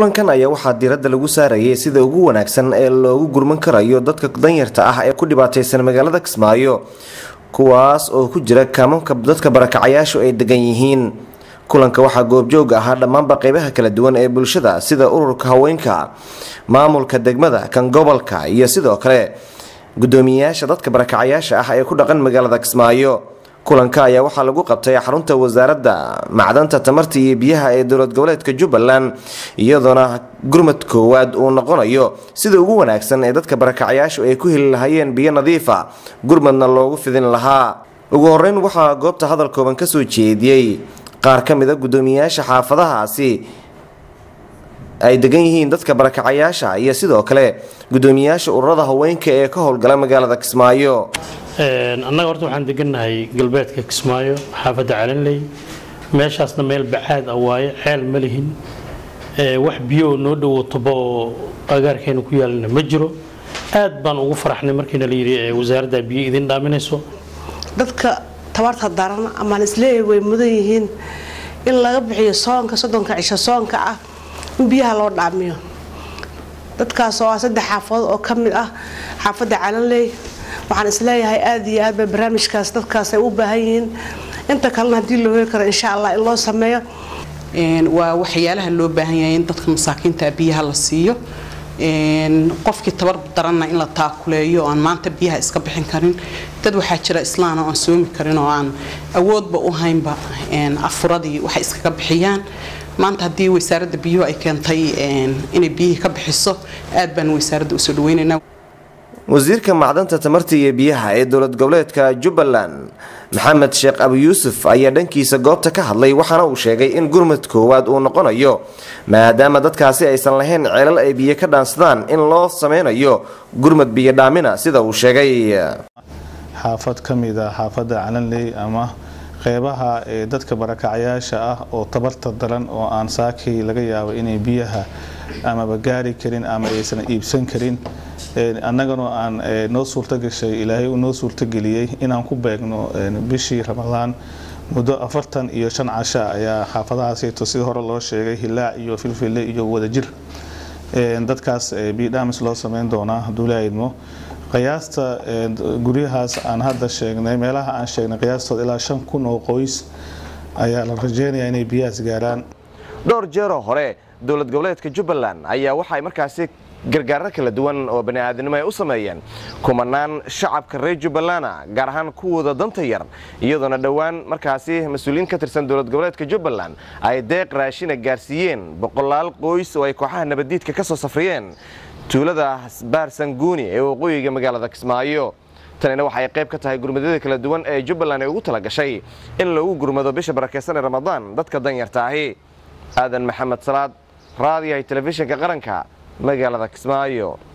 kulankan ayaa waxaa diiradda lagu saarayay sida ugu wanaagsan ee loogu gurman karayo dadka danyarta ah ee ku dhibaataysan magaalada kismaayo kuwaas oo ku jira kaamamka dadka barakacayaashu ay degan yihiin kulanka waxaa goobjooga ahaa dhammaanba qeybaha kala duwan ee bulshada sida ururka haweenka maamulka degmada kan gobolka iyo sidoo kale gudoomiyeyaasha dadka barakacayaasha ah ee ku dhaqan magaalada kismaayo kulanka ayaa waxaa lagu qabtay xarunta wasaaradda macdanta tamarta iyo biyaha ee dowlad goboleedka jubbaland iyadoona gurmad koowaad uu noqonayo sida ugu wanaagsan ee dadka barakacayaashu ay ku heli lahayeen biyo nadiifa gurmadna loogu fidin lahaa ugu horeyn waxaa goobta hadal kooban kasoo jeediyey qaar ka mida gudoomiyeyaasha xaafadahaasi ay degan yihiin dadka barakacayaasha iyo sidoo kale gudoomiyeyaasha ururada haweenka ee ka howlgala magaalada kismaayo annaga horta waxaan degannahay galbeedka kismaayo xaafadda calanley meeshaasna meel bacaad ah waaye ceel ma lihin wax biyo noo dhowo toba oo agaarkeena ku yaalana ma jiro aad baan ugu faraxnay markiina la yidhi wasaaradda biyo idin dhaaminayso dadka tabarta daran amaan isleeyahay way mudan yihiin in laga bixiyo soonka soddonka cisho soonka ah in biyaha loo dhaamiyo dadkaas oo ah saddex xaafadood oo ka mid ah xaafadda calanley waxaan isleeyahay aad iyo aad bay barnaamijkaas dadkaas ay u baahan yihiin inta kalena haddii loo heli karo insha allah in loo sameeyo waa waxyaalaha loo baahan yahay in dadka masaakiinta biyaha la siiyo qofkii tabar daranna in la taakuleeyo aan maanta biyaha iska bixin karin dad waxaa jira islaana aan soomi karin oo aan awoodba u haynba afuradii waxay iskaga bixiyaan maanta haddii wasaaradda biyuhu ay keentay inay biyihii ka bixiso aad baan wasaaradda usoo dhaweynaynaa wasiirka macdanta tamarta iyo biyaha ee dowlad goboleedka jubbaland maxamed sheekh abu yuusuf ayaa dhankiisa goobta ka hadlay waxaana uu sheegay in gurmad koowaad uu noqonayo maadaama dadkaasi aysan lahayn ceelal ay biyo ka dhaansadaan in loo sameynayo gurmad biyo dhaamina sida uu sheegay xaafad ka mid a xaafadda calanley ama qeybaha ee dadka barakacayaasha ah oo tabarta daran oo aan saakii laga yaabo inay biyaha amaba gaari karin ama aysan iibsan karin annagana aan noo suurto gashay ilaahay uu noo suurtogeliyey inaan ku beegno bishii ramadaan muddo afartan iyo shan casha ayaa xaafadahaasito sida hore loo sheegay hilaac iyo filfille iyo wadajir dadkaas bidhamis loo sameyn doonaa hadduu laidmo qiyaasta guryahaas aan hadda sheegnay meelaha aan sheegnay qiyaastood ilaa shan kun oo qoys ayaa la rajeynayaa inay biyahaas gaaraan dhowr jeeroo hore dowlad goboleedka jubbaland ayaa waxay markaasi gargaaro kala duwan oo bani'aadinimo ay u sameeyeen kumanaan shacabka reer jubbalana gaar ahaan kuwooda danta yar iyadoona dhowaan markaasi mas-uuliyiin ka tirsan dowlad goboleedka jubbaland ay deeq raashina gaarsiiyeen boqolaal qoys oo ay kooxaha nabaddiidka ka soo safriyeen tuulada baarsanguuni ee waqooyiga magaalada kismaayo tanina waxay qayb ka tahay gurmadyada kala duwan ee jubbaland ay ugu tala gashay in lagu gurmado bisha barakeysan ee ramadaan dadka danyarta ahi aadan maxamed salaad raadiyahay telefishinka qaranka magaalada kismaayo